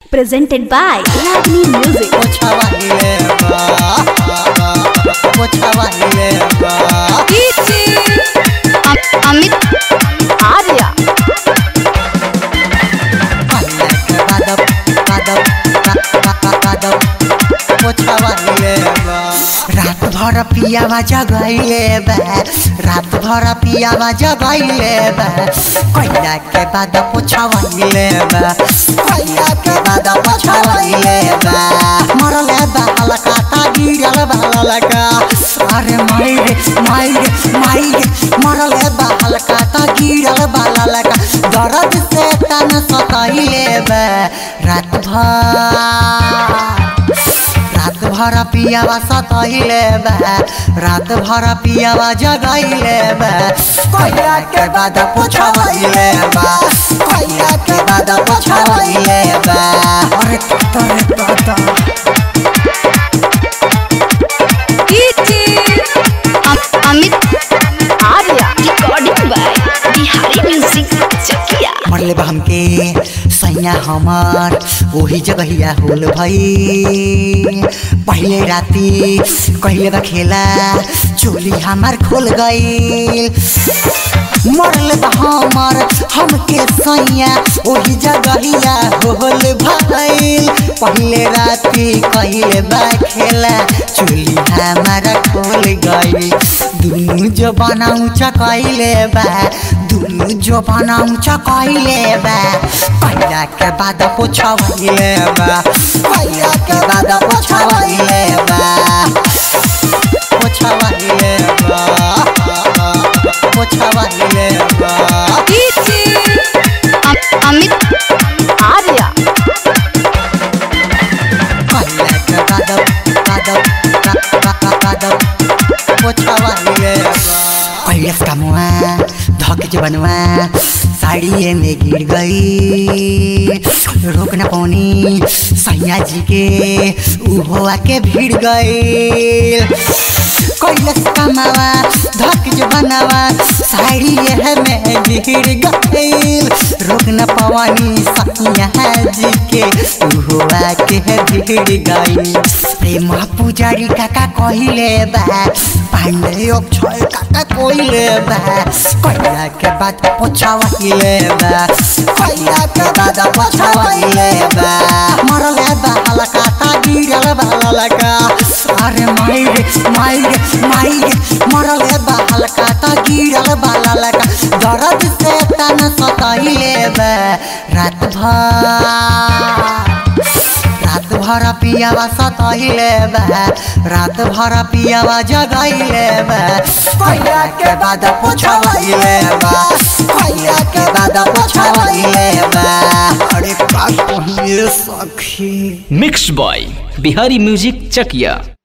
presented by Ragini Music. पोछवाइले बा पोछवाइले बा अमित आर्या पल्ले के बादब बादब बादब बादब पोछवाइले बा रात भर पियावा जगैले बा रात भर पियावा जगैले बा कोइला के बाद पोछवाइले बा कोइला के बाद पोछवाइले बा मरले बा हलका ता गिरल बा ललका अरे माइरे माइरे माइरे मरले बा हलका ता गिरल बा ललका दर्द से तन सताइले बा रात भर रात भर पियावा सतैले बा रात भर पियावा जगैले बा कोइला के बाद पोछवैले बा कोइला के बाद पोछवैले बा अरे तरे तता Amit Arya recording by Bihari music Chakia मरले बा हमके सैया हमार ओही जगहिया होल भई पहले राती कहिले बा खेला चोली हमार खोल गई मरले बा हमार हमके सैया ओही जगहिया होल भई पहले राती कहिले बा खेला चोली हमार खोल गई दुनु जो बनाऊ चकैले बा दुनु जो बनाऊ चकैले बा पहिला के बाद पोछवैले बा पहिला के बाद पोछवैले बा पोछवैले बा पोछवैले बा अमित आर्या पहिला के बाद बाद बाद पोछवैले बा पहिले कामुआ धक बनवा साड़ी में गिर गई रोक न पानी सैया जी के उहो आके भिड़ गई कैलस कमावा धक बनवा साड़ी यह में गिर गई रोक न पवानी सैया जी के उहो आके भिड़ गई प्रेम पुजारी काका कहिले बा पांडे अक्षय काका कहिले बा कैला के बाद पोछावहिले बा कैला के बाद पोछावहिले बा मरले बा हलका ता गिरल बा ललका अरे माइरे माइरे माइरे मरले बा हलका ता गिरल बा ललका दर्द से तन सताइले बा रात भर रात भर पियावा सतैले बा रात भर पियावा जगैले बा कैला के बाद पोछवैले बा कैला के बाद पोछवैले बा अरे का कहिए सखी मिक्स बॉय बिहारी म्यूजिक चकिया